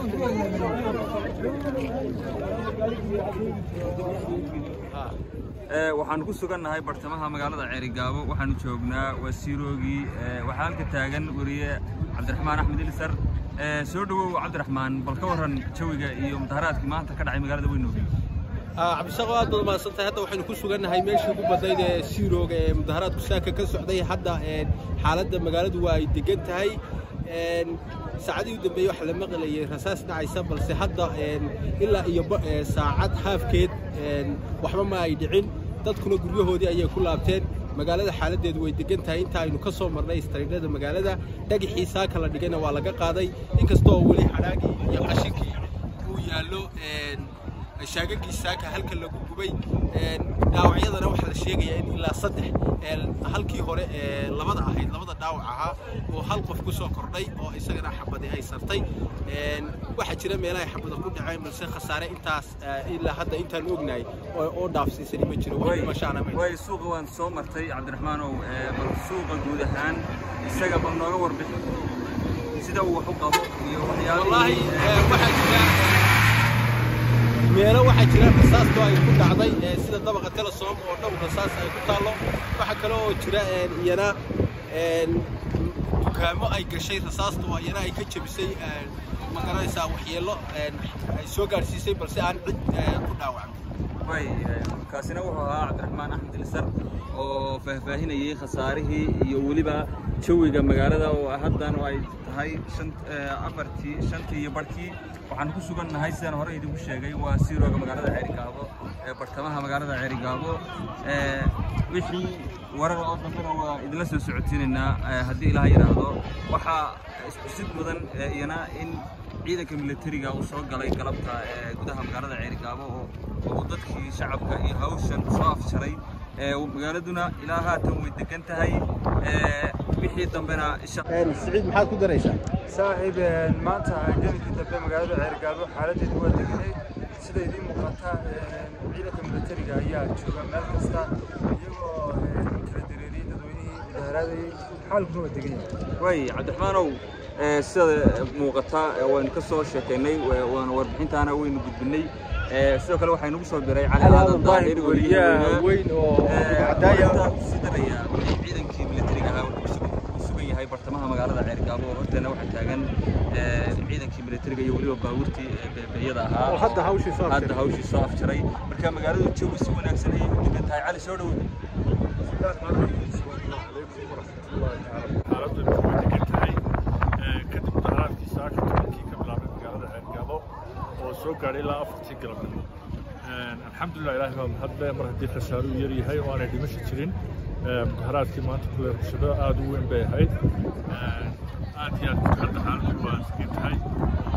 waxaanu ku sugannahay bartamaha magaalada ceerigaabo waxaanu joognaa wasiiroogii waxaa halka taagan weriye cabdiraxmaan axmed ilisar soo dhowow cabdiraxmaan bal ka warran jawiga iyo mudaharaadkii maanta ka dhacay magaalada weynoogi cabdishaaqo aad baad mahadsantahay hadda waxaynu ku sugannahay meeshii ugu badnayd ee siirooga ee mudaharaadku saaka ka socday hadda xaaladda magaaladu waa ay degan tahay saacadihii u dambeeyey waxaa la maqlayay rasaas dhacaysa balse hadda ilaa iyo saacad haafkeed waxba ma ay dhicin dadkuna guryahoodii ayay ku laabteen magaalada xaaladdeedu way degan tahay inta aynu ka soo marnay istariidhada magaalada dhagixii saaka la dhigayna waa laga qaaday inkastoo weli hadhaagii iyo qashinkii uu yaallo shaagagii saaka halka lagu gubay dhaawacyadana waxaa la sheegayaa in ilaa saddex halkii hore ee labada ahayd labada dhaawac ahaa oo hal qof ku soo kordhay oo isagana xabadi ay sartay waxaa jira meelahay xabada ku dhaceen balse khasaare intaas ilaa hadda intaan ognahay oo dhaafsiisani ma jiro wax dhimashaana ma way suuqa waan soo martay cabdiraxmaanow bal suuqa guud ahaan isaga bal nooga warbixi sida uu wax u qabo iyo wallaahi waxaa jira meelo waxaa jira rasaasto ay ku dhacday sida dabaqa telesom oo dhow rasaas ay ku taallo waxaa kale oo jira iyana dukaamo ay gashay rasaastu iyana ay ka jebisay ma garanaysaa waxyeello ay soo gaadhsiisay balse aan cid ku dhaawacmin way kaasina wuxuu ahaa cabdiraxmaan axmed ilisar oo faahfaahinayay khasaarihii iyo weliba jawiga magaalada oo haddan ay tahay afartii shantii iyo barhkii waxaan ku sugannahay sidaan hore idinku sheegay waa siirooga magaalada ceerigaabo ee bartamaha magaalada ceerigaabo wixii warar oo dambena waa idinla soo socodsiinaynaa haddii ilaah yidhaahdo waxaa iskusid mudan iyana in ciidanka militariga uu soo galay galabta gudaha magaalada ceerigaabo oo uu dadkii shacabka iyo hawshan soo afjaray magaaladuna ilaa haatan way degan tahay wixii dambena siciid maxaad ku daraysaa saaxiib maanta gelikii dambe magaalada ceergaabo xaaladeedu waa deganayd sida idiin muuqata ciidanka militariga ayaa jooga meel kasta iyagoo kala dareeriyey dadweynihii mudaharaadayey xaalkuna waa degan yahay way cabdiraxmaanow sida muuqata waynu ka soo sheekaynay waana warbixintaana waynu gudbinay sidoo kale waxaa inagu soo biray cali aadan daahir weliyaha weyn oo cadaaya sii daraya ciidankii militariga ahaa wuxuu ku sugan yahay bartamaha magaalada ceergaabo oo horteena waxaa taagan ciidankii militariga iyo weliba baabuurtii beebeyada ahaa hadda hawshii soo hadda hawshii soo afjaray marka magaaladu jawi si wanaagsan ayay u degan tahay cali soo dhowow xaaladdu way degan tahay kadib mudaharaadkii saaka tobankii ka bilaabay magaalada ceergaabo oo soo gaadhay ilaa afartii galabnimo alxamdulilah ilaahay baa mahadle mar haddii khasaaruhu yar yahay oo aanay dhimasho jirin mudaharaadkii maanta kule rabshado aad u weyn bay ahayd aad iyo aad hadda xaaladdu waa degan tahay